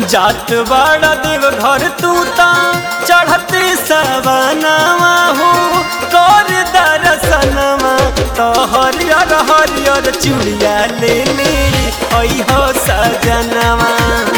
जात बड़ा देव घर तू ता चढ़ते सवनवा हो कर दर्शनवा तो हरियर हरियर चूड़िया ले ले अइहो सजनवा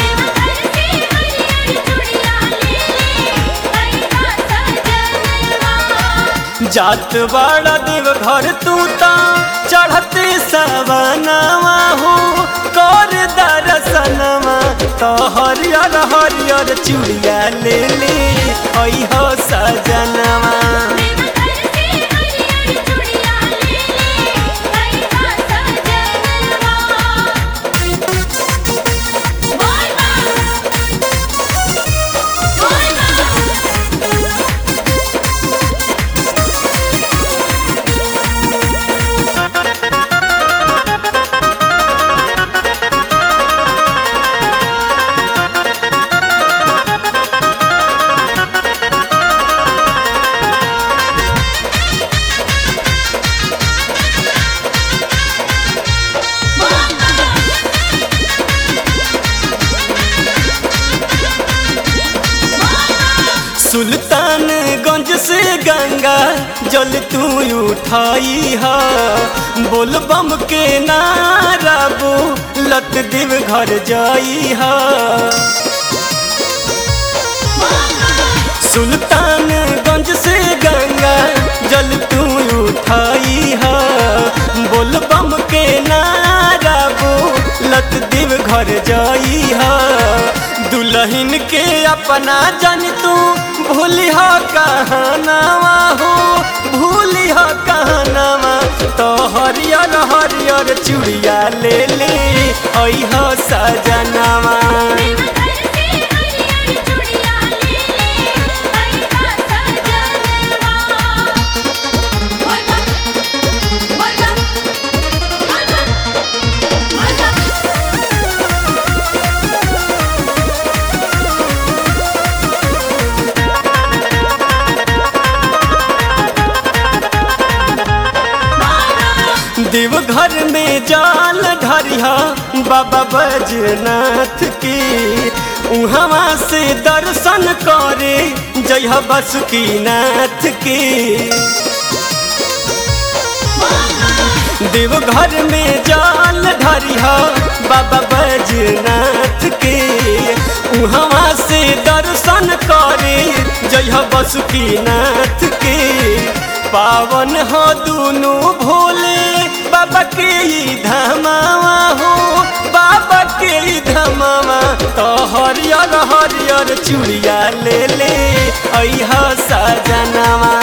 जात बड़ा देव घर तू ता चढ़ते सवनवा हो कर दर्शनवा तो हरियर हरियर चूड़िया ले ले अइहो सजनवा सुल्तानगंज से गंगा जल तू उठाई हा बोल बम के नारा बो लत देव घर जाई हा सुल्तानगंज से गंगा जल तू उठाई हा बोल बम के नारा बो लत देव घर जाई हा दुल्हन के अपना जन तू भूली हो कहनावा हो भूली हो कहनावा तो हरियर हरियर चूड़िया ले ले अइहो सजनावा देवघर में जाल ढरिया बाबा बजनाथ के उहवा से दर्शन करे जय बसुकीनाथ के देवघर में जाल ढरिया बाबा बैजनाथ के उहवा से दर्शन करे जय बसुकीनाथ के पावन हो दुनु भोले बाबा के ई धमावा हो बाबा के ई धमावा तो हरियर हरियर चूड़िया ले ले अइहा सजनवा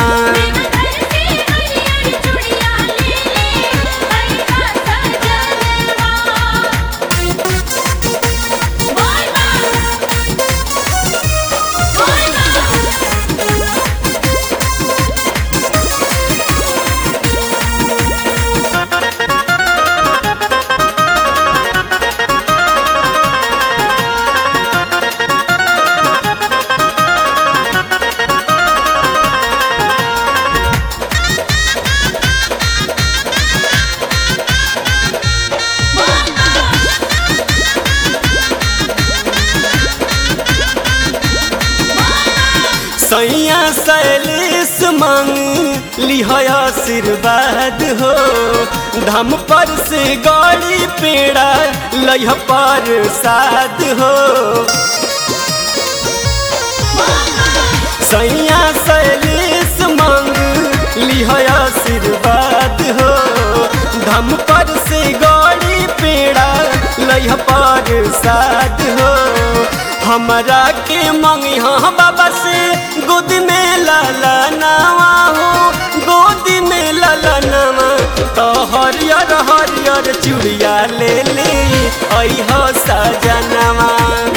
सैया सैलेश मांग लिह आशीर्वाद हो धाम पर से गाड़ी पेड़ा लह पर साध हो सैया सैलेश मांग लिह आशीर्वाद हो धाम पर से गाड़ी पेड़ा लह पर साध हो हमरा के मंगी हाँ बाबा से गोद में लाला नावा हो गोद में लाला नावा तो हरियर हरियर चूड़िया ले ले अइह सजनवा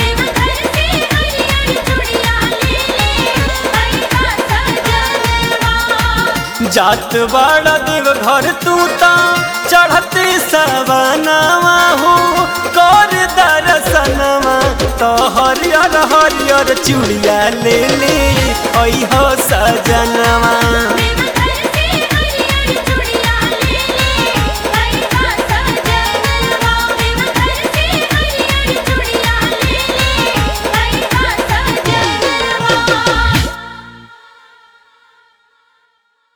जात बड़ा देव घर तू ता चढ़ते सवनवा हो कर दर्शनवा तो हरियर हरियर चूड़िया ले ले अइह सजनवा